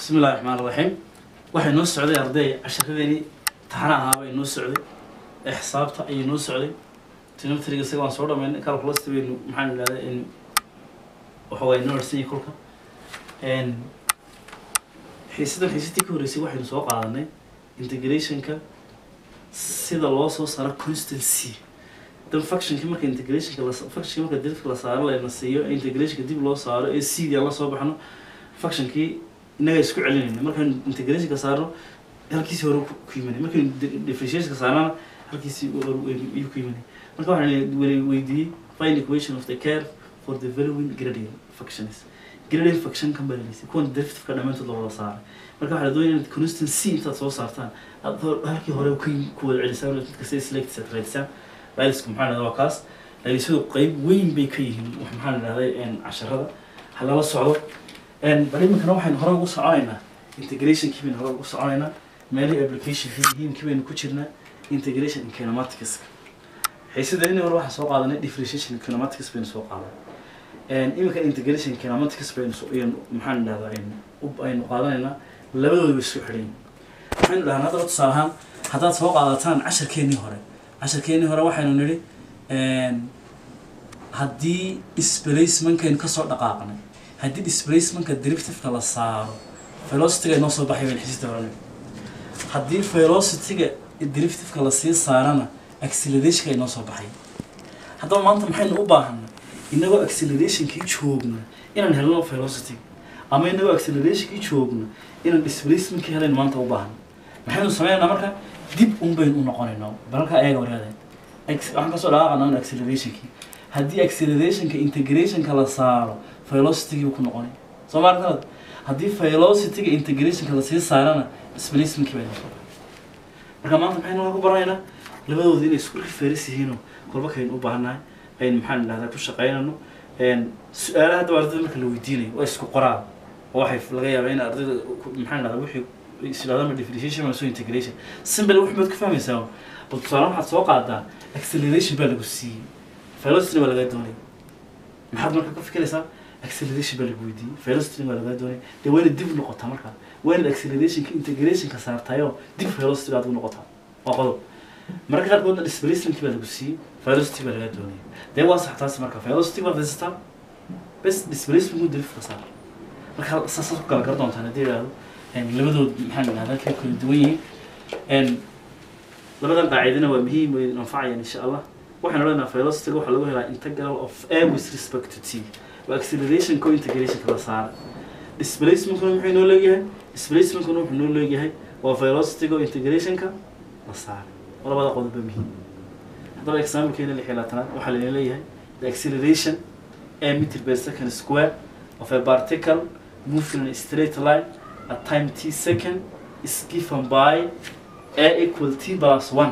bismi illahi raxmaan raxiim waxay noo socday arday casharadeenii taxana ahaaba ay noo socday ee xisaabta ayay noo socday tinometriga isaga waan soo dhamaynay calculus baynu maxaan idhahdaa in waxa waye noo harsan yahay kolka n xiisadan xiisadii ka horreysay waxaynu soo qaadanay integrationka sida loo soo saaro constancy dan functionki marka integrationka la functionki marka dirifka la saaro layna siiyo ee integrationka dib loo saaro ee cd aan la soo baxno functionkii innaga isku celinayna markaynu integrationka saarno halkiisii hore ku ku yimanay markaynu di- differentiationka saarnana halkiisii hore ayuu ku yimanay marka waxaan weli weydiiyey find equation of the curve for the valuing gradient functions gradient function kan baa laleysay kuwan derivativeka dhammaantood la wada saaray marka waxaa la doonaya inaad constancy intaad soo saartaan aad hor- halkii hore ku ku wada celisaan oo mid kasta select set raadisaan laalisku maxaa dhahdaa waa kaas laalisadu qeyb weyn bay ka yihiin wax maxaa la dhahday casharada ha lala socdo bal iminkana waxaynu hore ugu soconaynaa integrationkii baynu hore ugu soconaynaa meelihii applicationkii muhiimkii baynu ku jirnaa integration in kinematics xiisadeenii hore waxaan soo qaadanay differentiation in kinematics baynu soo qaadanay iminka integration in kinematics baynu soo- ayaynu maxaan dhahdaa aynu u- aynu qaadanaynaa labadooda way isku xidhan yihiin waxaynu dhahnaa haddaba tusaale ahaan haddaad soo qaadataan casharkeenii hore casharkeenii hore waxaynu nidhi haddii displacementkaynu kasoo dhaqaaqnay haddii displacementka derivativeka la saaro velocityga inoo soo baxay baynu xisida hore nidhi haddii velocityga derivativeka lasii saarana accelerationka inoo soo baxay haddaba maanta maxaynu u baahanay inagoo accelerationkii joogna inaan helno velocity ama inagoo accelerationkii joogna inaan displacementkii helayno maanta u baahan maxaynu sameynaynaa marka dib un baynu u noqonaynaa balalka ayaga waryaadeen Ex- waxaan kasoo dhaqaaqanaa un accelerationkii haddii accelerationka integrationka la saaro velocitygii ku noqonay soo ma aragtad haddii velocityga integrationka lasii saarana displacementkii baynu soo marka maanta maxaynu ku baranaynaa labadooda inay isku referis yihiinoo kolba kaynu u baahannahay aynu maxaan idhahdaa ku shaqaynano su-aalaha haddaba ardayda marka la weydiinayo waa isku qoraal oo waxay laga yaabaa in ardayda ku- maxaan idhahdaa wixii isdhahdama differentiation ama so integration simple wax baad ka fahmaysaa bal tusaale waxaad soo qaadaa acceleration baa lagu siiyey velocity baa lagaa doonay maxaad marka ka fikiraysaa acceleration baa lagu weydiiyey velocity baa lagaa doonay dee waa inaad dib noqotaa marka waa inaad accelerationka integrationka saartayoo dib velocity baad u noqotaa waa qodob marka qaarkoodna displacementkii baa lagu siiyey velocity baa lagaa doonaya dee waa sax taasi marka velocity baad haysataa bes displacementku derivativeka saar marka saasaad ku kala gar doontaan haddii idhaahdo labadood maxaan idhahdaa kay kala duwan yihiin labadan qaacidana waa muhiim way anfacayaan insha allah waxaan odhanaynaa velocityga waxaa lagu helaa integral of a with respect to t waa acceleration co integration kala saara displacementkuna muxuu inoo leeyahay displacementkuna wuxuu inoo leeyahay waa velocityga oo integrationka la saara waa labada qodob ba muhiim haddaba examplekeena lix iyo labaatanaad waxaa laina leeyahay the acceleration a meter per second square of a particle moving in a straight line at time t second is given by a equal t plus one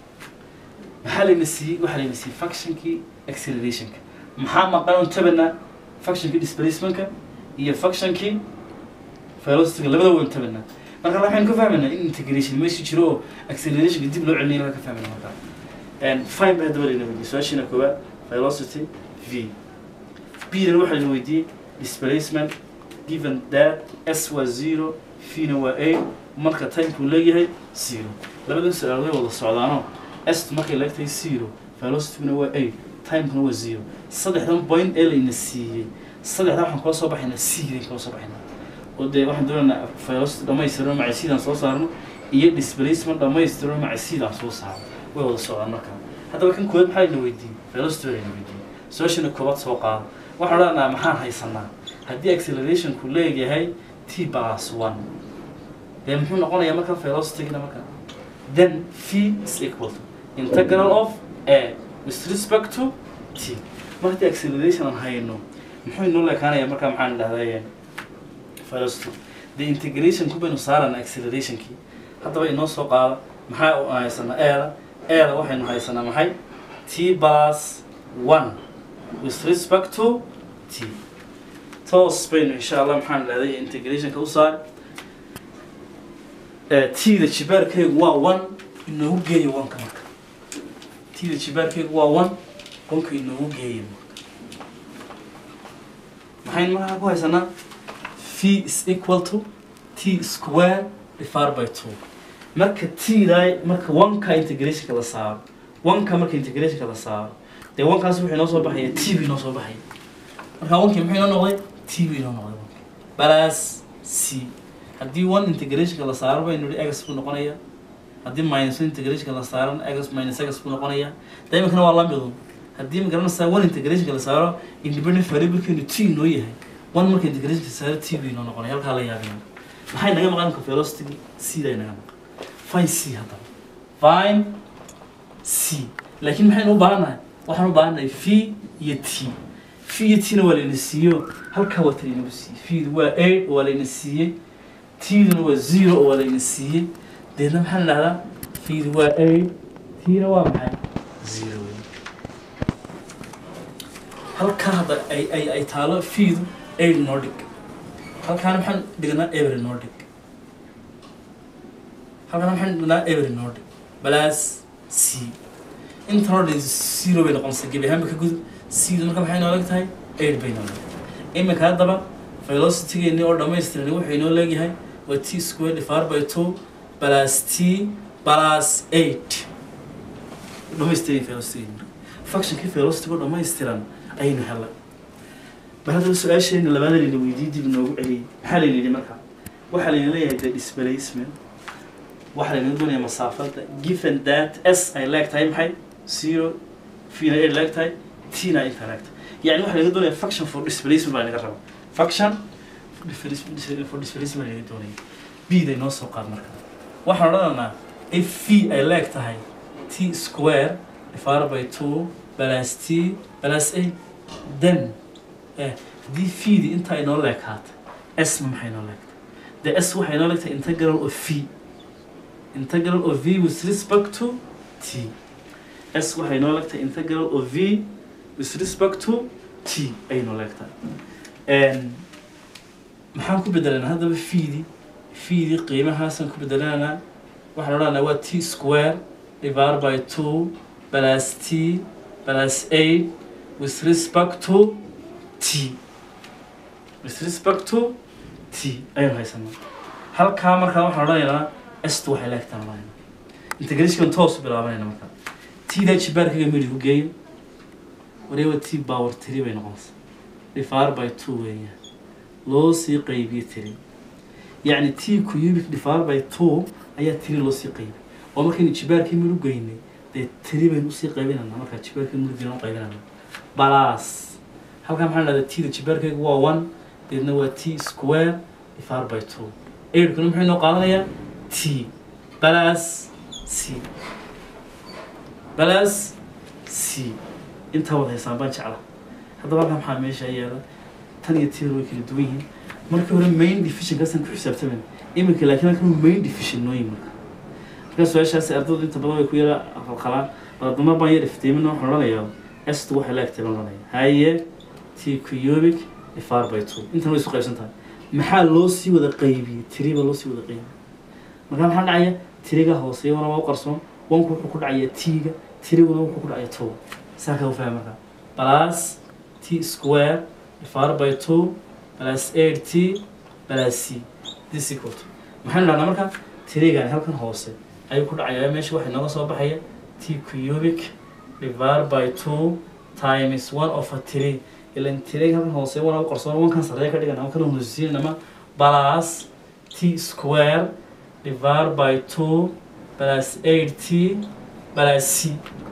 maxaa layna siiyey waxaa layna siiyey functionkii accelerationka maxaa maqan on tabana functionkii displacementka iyo functionkii velocityga labada waan tabana marka waxaynu ka fahmaynaa in integration meesha jiro oo accelerationka dib loo celinaya laga ka fahmayna marka fine baa haddaba layna weydiiyey su-aashiina koowaad velocity v b-dan waxaa layna weydiiyey displacement given that s waa zero v-na waa a marka timekuu leeyahay zero labadan su-aal way wada socdaanoo s markay leegtahay zero velocityguna waa a timekuna waa zero saddexdan point ee layna siiyey saddexdan waxaan kula soo baxaynaa c-dan kula soo baxaynaa oo dee waxaan doonaynaa velocity dhammaystiran maca c-dan soo saarno iyo displacement dhammaystiran maca c-dan soo saarno way wada socdaan marka haddaba kan koowaad maxaa layna weydiiyey velocity baa layna weydiiyey su-aashana koowaad soo qaada waxaan odhanaa maxaan haysanaa haddii accelerationku leeyahay t plus one dee muxuu noqonayaa marka velocitygina marka then v is equal to integral of a with respect to t mar haddii acceleration aan hayno muxuu inoo leekaanayaa marka maxaan idhahdaa velocity the integration ku baynu saarana accelerationkii haddaba inoo soo qaada maxaa u haysanaa eeda eeda waxaynu haysanaa maxay t plus one with respect to t toos baynu insha allah maxaan idhahday integrationka u saar t-da jibaarkaygu waa one inoogu geeya wanka marka t-da jibaarkaygu waa one wanka inoogu geeya maxaynu markaa ku haysanaa v is equal to t square divided by two marka t-da marka one-ka integrationka la saaro one-ka marka integrationka la saaro dee one-kaas wuxuu inoo soo baxaya t buu inoo soo baxaya marka one-kii muxuu inoo noqday t buu inoo noqday balas c haddii one integrationka la saaro baynu nihi x buu noqonaya haddii minus one integrationka la saaran x minus x buu noqonaya dee iminkana waa la midun haddii ma garanaysaa one integrationka la saaro independent variablekeenu t inoo yahay one marka integrationka saaro t buu inoo noqonaya halkaa la yaabina maxay naga maqan marka velocity c day naga maqan fine c haddaba fine c laakiin maxaynu u baahannahay waxaan u baahannahay v iyo t v iyo t na waa layna siiyo halkaa waa tan inagu siiyey v-du waa eight oo waa layna siiyey t-duna waa zero oo waa layna siiyey deedna maxaan idhahdaa v-du waa eight t-na waa maxay zero wey halkaa hadda ay ay ay taalo v-du eight noo dhig halkaana maxaan dhignaa every noo dhig halkaana maxaan dhignaa every noo dhig balaas c inta noo dhig zero bay noqonaysaa gebi ahaanba ka gudub c-du marka maxay nooleg tahay eight bay nooleg iminka haddaba velocity-geeni oo dhammaystiran wuxuu inoo leegyahay waa t square divided by two plus t plus eight dhammaystiran velocity-geeni marka functionkii velocity oo dhammaystiran ayaynu helay bal haddaba su-aasheena labaada layna weydiiyey dib inoogu celiyey maxaa layna yidhi marka waxaa layna leeyahay the displacement waxaa laynaga doonaya masaafada given that s ay leeg tahay maxay zero v na ay leeg tahay t na inta leeg tahay yani waxaa laga doonaya function for displacement baa laga raba function for displacement for displacement baa laga doonaya b day noo soo qaad marka waxaan odhanaynaa if v ay leeg tahay t square divided by two plus t plus a then eh haddii v-di intaa inoo leekaata s ma maxay inoo leegtahay the s waxay inoo leegtahay integral of v integral of v with respect to t s waxay inoo leegtahay integral of v with respect to t ayay inoo leegtahay maxaan ku bedelanaa haddaba v-di v-di qiimahaasaan ku bedelanaa waxaan odhanaa waa t square divided by two plus t plus eight with respect to t with respect to t ayaynu haysanaa halkaa markaa waxaan odhanaynaa stu waxay leegtaan odhanayna integrationkan toos u bilaabanayna markaa t-daa jibaarkaga midhi ku geeyo wareewa t power three bay noqonaysaa divided by two weeyaan loo sii qaybiye tiri yacni t cubic divided by two ayaa tiri loo sii qaybiyay oo markaynu jibaarkii midh u geynay dee tiri baynu usii qaybinanaa markaa jibaarkii midhdiina u qaybinanaa balaas halkaa maxaan dhahdaa t-da jibaarkayga waa one deedna waa t square divided by two eirkuna muxuu inoo qaadanayaa t balaas c balaas c intaa wada haysaan baan jecla haddaba halkaa maxaa meesha yaala tan iyo tiir way kala duwan yihiin markii hore main division kaasaan ku xisaabtamayna iminka laakiin halkan main division nooyin marka marka su-aashaasi ardaydu inta badan way ku yara qalqalaan baladama baan yar iftiimina waxaan odhanayaa estu waxay leegtay baan odhanaya haye t cubic divided by two intan way isu qaybsan tahay maxaa loo sii wada qaybiyey tiriba loo sii wada qaybiyey marka maxaa dhacaya tiriga hooseeyana waa u qarsoon wanku wuxuu ku dhacaya t-ga tiriguna wuxuu ku dhacaya two saa kaa u fahma marka plus t square divided by two plus eight t plus c this equal to maxaynu dhahnaa marka tirigan halkan hoose ayuu ku dhacaya meesha waxay nooga soo baxaya t cubic divided by two times one of a three ilan tiriga halkan hoose wana u qarsoon wankan sarreeya ka dhigan ama kana hoosisiinama plus t square divided by two plus eight t plus c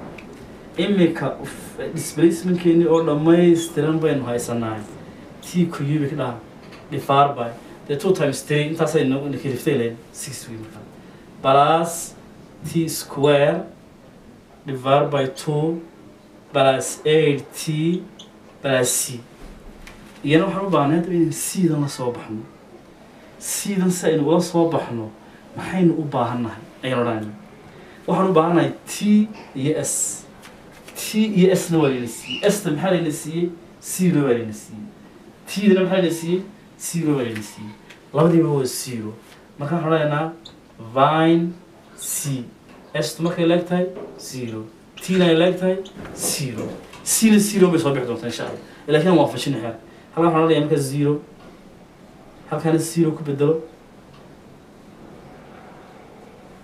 imika displacementkeeni oo dhammaystiran baynu haysanahay t cubic dhaha divided by the two times three intaasay nakiriftay leen six wey markaa plus t square divided by two plus eight t plus c iyana waxaan u baahnay hadda inaynu c-dan la soo baxno c-dan si aynu ula soo baxno maxaynu u baahannahay ayaan odhanayna waxaan u baahannahay t iyo s t iyo s-na waa layna siiyey s-ta maxaa layna siiyey zero waa layna siiyey t-dana maxaa layna siiyey zero waa layna siiyey labadiiba waa zero marka waxaan odhanaynaa vine c s-tu markay leeg tahay zero t-na ay leeg tahay zero c-na zero bay soo bixi doontaa insha allah laakiin aan waafajina xeer halkan waxaan odhanayaa marka zero halkaana zero ku bedelo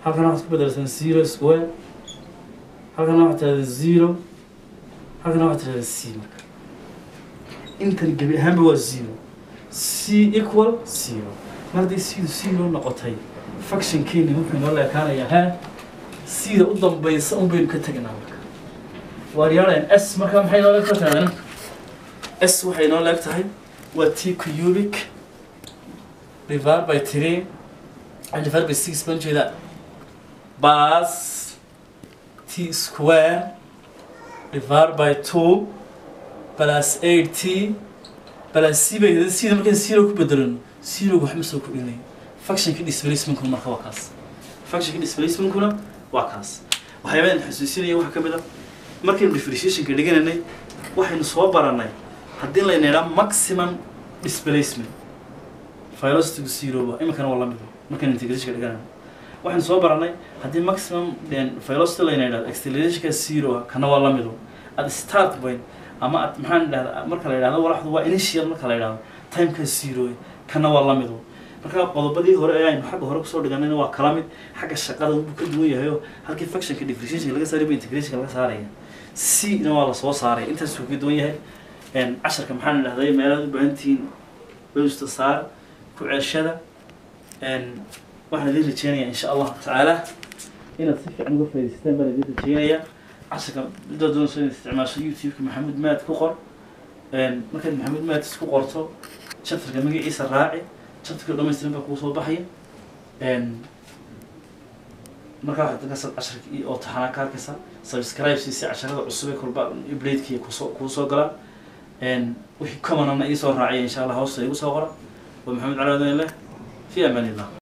halkana waxaad ku bedelaysaa zero square halkana waxaad tirahdaa zero halkana waxaad tirahdaa c marka intan gebi ahaanba waa zero c equal zero mar haddii cdu zero noqotay functionkeeni wuxuu inoo leekaanayaa ha cda u dambaysa un baynu ka tegnaa marka waaryaalayan s marka maxay inoo leeg tahay s waxay inoo leeg tahay waa t cubic divided by three and divided by six baan jeedaa bas t square divided by two plus eight t plus c bay yidhahdeen cda markaan zero ku bedelano zeroga waxma soo kordhinayo functionka displacementkuna marka waa kaas functionka displacementkuna waa kaas waxyaabahan xusuusinaya waxaa ka mid a markaynu differentiationka dhigananay waxaynu soo baranay haddii layna idhaa maximum displacement velocity zero ba iminkana waa lamid markaynu integrationka dhiganayno waxaynu soo baranay haddii maximum velocity layna idhahdo accelerationka zero ah kana waa lamid at start point ama at maxaan idhahda marka la idhahdo walaxdu waa initial marka la idhahdo timeka zero kana waa lamid marka qodobadii hore ee aynu xagga hore kusoo dhiganayna waa kala mid xagga shaqada wuu ka duwan yahay oo halkii functionka differentiationka laga saaray ba integrationka laga saaraya c na waa lasoo saaray intaasuu ka duwan yahay casharka maxaan idhahday meelaad u baahan tihiin wewsta saar ku ceeshada waxaan idin rajeynayaa insha allahu tacaala inaad si fiican uga faa'idaystaan baan idin rajeynayaa casharka midaad doonayso inaad isticmaasho youtube-ka maxamed maad ku qor markaad maxamed maad isku qorto chapterka magaciisa raaci chapterka dhamaystiran baa kuu soo baxaya markaa waxaad markaas casharka oo taxanaa ka arkaysaa subscribe si si casharada cusub ee kolba iblaydkii kusoo kuu soo galaan wixii commonana iisoo raacaya insha allah hoosta igu soo qora wa maxamed cali wadan leh fi amaan illah